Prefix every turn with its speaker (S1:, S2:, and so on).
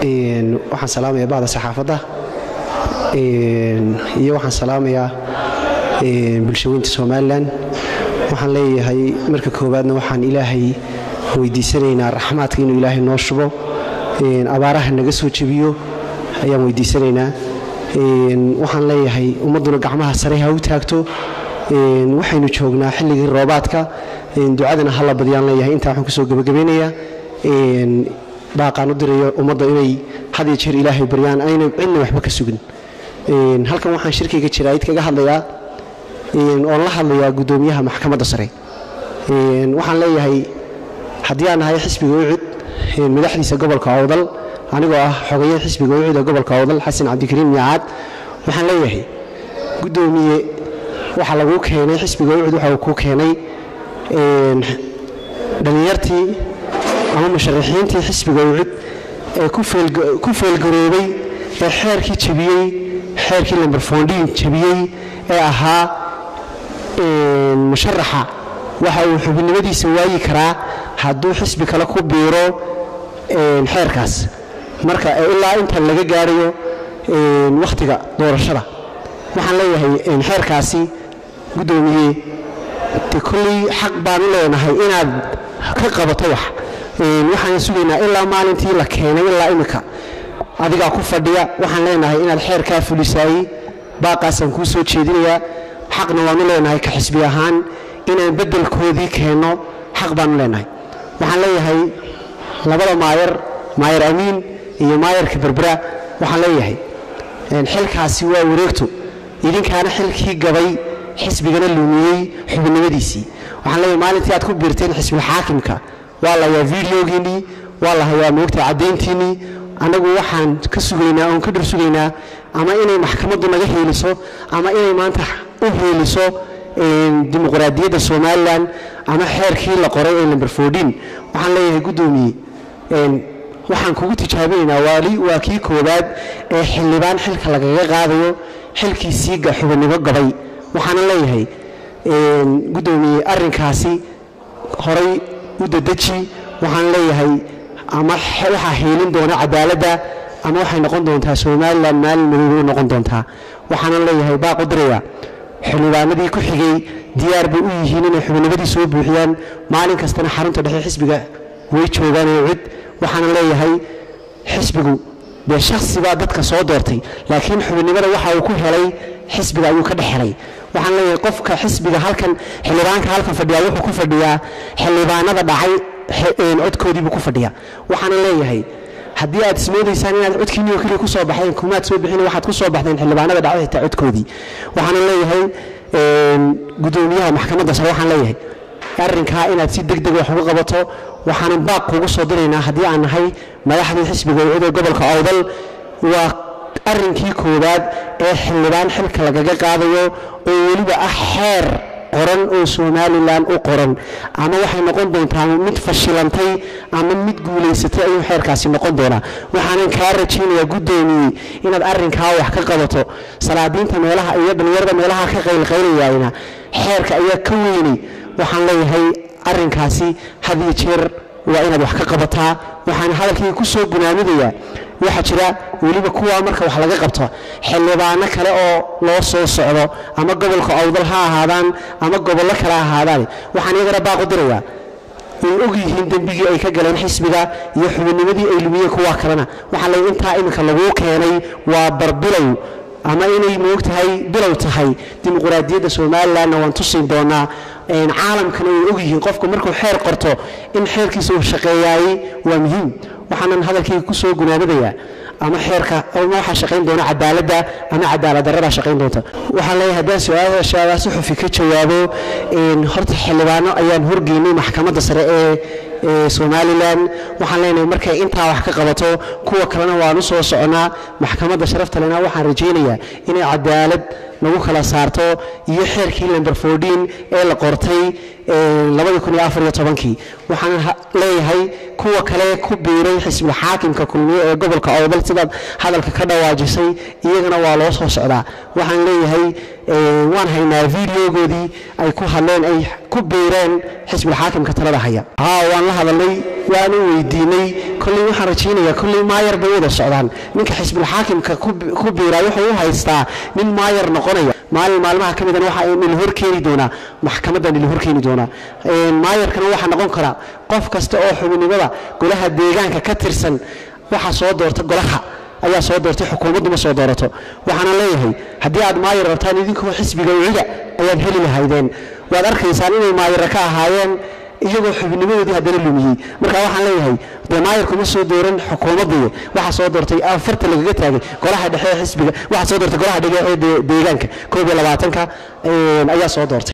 S1: waxaan salaamayaa bahda saxaafadda iyo waxaan salaamayaa bulshaweynta somalilan waxaan leeyahay marka koowaadna waxaan ilaahay weydiisanaynaa raxmaadka inuu ilaahay noo shubo abaaraha naga soo jebiyo ayaan weydiisanaynaa waxaan leeyahay ummadduna gacmaha sare ha u taagto waxaynu joognaa xilligii roobaadka ducadana hala badiyaan leeyahay intaa waxaan kusoo gebagabeynayaa baaqaan u dirayo ummadda inay had iyo jeer ilaahay baryaan ayna cidna waxba ka sugin halkan waxaan shirkayga jiraayid kaga hadlayaa oon la hadlayaa guddoomiyaha maxkamadda sare waxaan leeyahay haddii aan nahay xisbiga ucud madaxdiisa gobolka awdal anigoo ah xogaye xisbiga ucud ee gobolka awdal xasan cabdikariim miyacaad waxaan leeyahay guddoomiye waxaa laguu keenay xisbiga ucud waxa uu kuu keenay dhallinyartii ama musharaxiintii xisbiga ucud ee ku feelgaroobay ee xeerkii jabiyey xeerkii lamberfondiin jabiyey ee ahaa musharaxa waxa uu xubinimadiisa waayi karaa hadduu xisbi kale ku biiro xeerkaas marka ilaa inta laga gaarayo wakhtiga doorashada waxaan leeyahay xeerkaasi guddoomiye de kolley xaq baan u leenahay inaad ka qabato wax waxaan sugaynaa ilaa maalintii la keenay ilaa imika adigaa ku fadhiya waxaan leenahay inaad xeerkaa fulisaayey baaqaasaan kuu soo jeedinayaa xaqna waanu leenahay ka xisbi ahaan inaan beddelkoodii keenno xaq baanu leenahay waxaan leeyahay labada maayar maayar amiin iyo maayarka berbera waxaan leeyahay xilkaasi waa wareegto idinkaana xilkii gabay xisbigana lumiyey xubinimadiisii waxaan leeyahay maalintii aad ku biirteen xisbilxaakimka waa la hayaa videogiinnii waa la hayaa moogta caddayntiinnii annagu waxaan ka sugaynaa oon ka dhur sugaynaa ama inay maxkamaddu naga heeliso ama inay maanta u heeliso dimuqraadiyadda somalilan ama xeerkii la qoray ee lamber fordin waxaan leeyahay guddoomiye waxaan kugu tijaabinaynaa waali waa kii koowaad ee xildhibaan xilka lagaga qaadayo xilkiisii xubinimo gabay waxaana leeyahay guddoomiye arrinkaasi horay u dadeji waxaan leeyahay ama waxaa heelin doona cadaaladda ama waxay noqon doontaa somalilan maalin madoobe u noqon doontaa waxaana leeyahay baaqu diraya xildhibaanadii ku xigay diyaar bay u yihiin inay xubinimadii soo buuxiyaan maalin kastana xarunta dhexe xisbiga way joogaan ee cid waxaana leeyahay xisbigu dee shaksi baa dadka soo doortay laakiin xubinimada waxa uu ku helay xisbiga ayuu ka dhex helay waxaan leeyahay qofka xisbiga halkan xildhibaanka halkan fadhiyaa wuxuu ku fadhiyaa xildhibaanada dhacay codkoodiibuu ku fadhiya waxaana leeyahay haddii aad ismoodaysaan inaad codkiinni oo keliya ku soo baxdeen kumaad soo bixin waxaad ku soo baxdeen xildhibaanada dhacay xitaa codkoodii waxaana leeyahay guddoomiyaha maxkamadda sare waxaan leeyahay arrinkaa inaad si deg deg wax uga qabato waxaanan baaq kugu soo diraynaa haddii aan nahay madaxdii xisbiga ucud ee gobolka awdal waa arrinkii koowaad ee xildhibaan xilka lagaga qaadayo oo weliba ah xeer qoran oo somalilan u qoran ama waxay noqon doontaa mid fashilantay ama mid guulaysatay ayuu xeerkaasi noqon doonaa waxaanan kaa rajaynayaa guddoomiye inaad arrinkaa wax ka qabato salaadiinta meelaha iyo dhallinyarada meelaha ka qaylqaylayayna xeerka ayaa ka weynay waxaan leeyahay arrinkaasi had iyo jeer waa inaad wax ka qabataa waxaan hadalkayga ku soo gunaamidayaa waxaa jira weliba kuwaa marka wax laga qabto xildhibaano kale oo loo soo socdo ama gobolka awdal ha ahaadaan ama gobollo kale ahaadaan waxaan iyagana baaqu dirayaa way og yihiin dembigii ay ka galeen xisbiga iyo xubinnimadii ay lumiyeen kuwaa kalena waxaa lay intaa iminka laguu keenay waa barbilow ama inay moogtahay bilow tahay dimuqraadiyadda somalilanna waan tusin doonaa caalamkana way og yihiin qofku markuu xeer qorto in xeerkiisa uu shaqeeyaayey waa muhiim waxaanan hadalkayga ku soo gunaanadayaa ama xeerka ama waxaa shaqayn doona cadaaladda ama cadaalad darrada shaqayn doonta waxaan leeyahay haddaan su-aashaada si xufi ka jawaabo horta xildhibaano ayaan horgeynay maxkamadda sare ee somalilan waxaan leenahay markay intaa wax ka qabato kuwa kalena waanu soo soconaa maxkamadda sharafta lena waxaan rajaynayaa inay cadaalad lagu kala saarto iyo xeerkii lamber fordin ee la qortay kii waxaan leeyahay kuwa kale ku biiray xisbulxaakimka kulmiye ee gobolka awdal sidaad hadalka ka dhawaajisay iyagana waa loo soo socdaa waxaan leeyahay waan haynaa videogoodii ay ku hadleen ay ku biireen xisbilxaakimka talada haya haa waan la hadalnay waanu weydiinay kolley waxaan rajaynayaa kolley maayar bay wada socdaan ninka xisbilxaakimka ku biiraa wuxuu u haystaa nin maayar noqonaya maalin maalmaha ka midana waxa nila horkeeni doonaa maxkamadda nila horkeeni doonaa maayarkana waxaa noqon karaa qof kasta oo xubinimada golaha deegaanka ka tirsan waxaa soo doorta golaha ayaa soo doortay xukuumaddu ma soo doorato waxaana leeyahay haddii aad maayar rabtaan idinkoo xisbiga ucida ayaad heli lahaydeen waad arkaysaan inay maayara ka ahaayeen iyagoo xubnimadoodii haddana lumiyey marka waxaan leeyahay dee maayarku ma soo dooran xukuumaddiiyo waxaa soo doortay afarta lagaga taagay golaha dhexe ee xisbiga waxaa soo doortay golaha dhexe ee deegaanka koob iyo labaatanka ayaa soo doortay